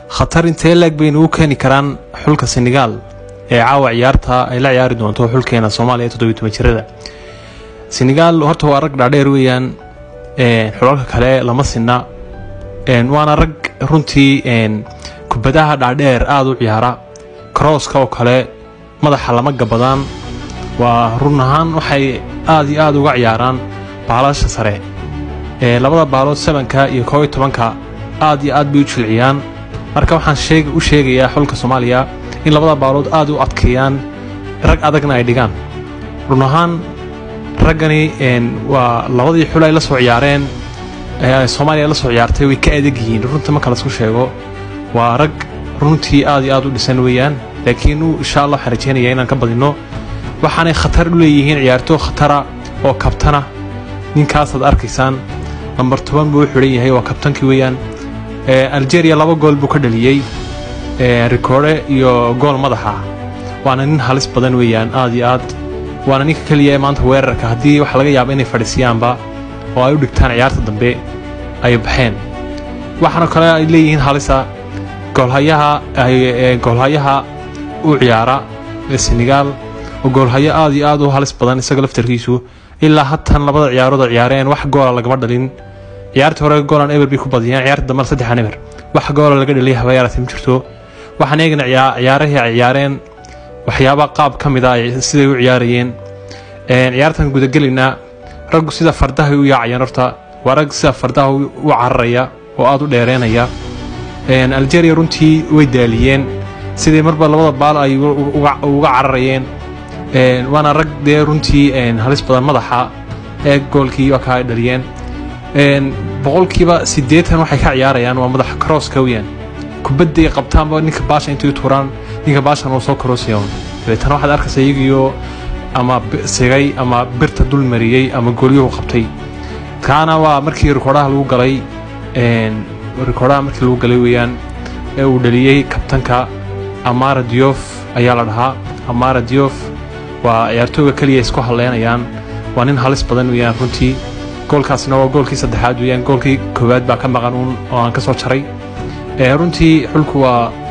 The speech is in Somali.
khatar intee leeg baynu u keeni karaan xulka senegaal ee caawa ciyaarta ay la ciyaari doonto xulkeena soomaaliya toddobiy toban jirada senegaal horta waa rag dhaadheer weeyaan xulalka kale lama sinna waana rag runtii kubadaha dhaadheer aada u ciyaara crosska oo kale madaxa lama gabadaan waa run ahaan waxay aada iyo aada uga ciyaaraan baalasha sare labada baalood sebanka iyo koob iyo tobanka aad iyo aad bay u jilciyaan marka waxaan u sheegayaa xulka soomaaliya in labada baalood aad u adkeeyaan rag adagna ay dhigaan run ahaan raggani waa labadii xul ay la soo ciyaareen soomaaliya la soo ciyaartay way ka adag yihiin runta marka lasku sheego waa rag runtii aad iyo aad u dhisan weeyaan laakiin insha allah waxaan rajeynaya inaan ka badinno waxaanay khatar u leeyihiin ciyaartoo khatara oo kabtana ninkaasaad arkaysaan nambar toban buu u xidhan yahay waa kabtankii weeyaan algeria laba gool buu ka dhaliyey rikoore iyo gool madaxa waana nin halis badan weeyaan aad iyo aad waana ninka keliya maanta weerarka haddii waxa laga yaaba inay fadhiisiyaanba oo ay u dhigtaan ciyaarta dambe ay baxeen waxaana kale ay leeyihiin halisa goolhayaha goolhayaha u ciyaara ee senegaal oo goolhayo aad iyo aad u halis badan isaga laftarkiisu ilaa hatan labada ciyaarood ciyaareen wax goola lagama dhalin ciyaartii hore goolan eber bay ku badiyeen ciyaarta dambena saddexan eber wax goola laga dhaliyay habayaarati ma jirto waxaan eegna ciyaarahii ay ciyaareen waxyaaba qaab ka mid a siday u ciyaarayeen ciyaartan gudagelayna raggu sida fardahay u yaacayeen horta waa rag sida fardaha u cararaya oo aada u dheereenaya algeria runtii way daaliyeen sidii marba labada baal ay uga cararayeen waana rag dee runtii halis badan madaxa ee goolkii waa kaa dhaliyeen boqolkiiba siddeetan waxay ka ciyaarayaan waa madaxa crosska weyaan kubadday qabtaanba ninka baasha intay tuuraan ninka baashan uu soo karoosaya dabeetana waxaad arkaysa iyagiyo ama sigay ama birta dul mariyey ama goolyuhu qabtay kaana waa markii rikoodhaha lagu galay rikoodhaha markii lagu galay weeyaan ee uu dhaliyey kabtanka amara diof ayaa la dhahaa amara diof waa ciyaartooyga keliya isku haleynayaan waa nin halis badan weeyaan runtii goolkaasna waa goolkii saddexaad weeyaan goolkii koowaad baa ka maqan uun oo aan ka soo jaray runtii xulku waa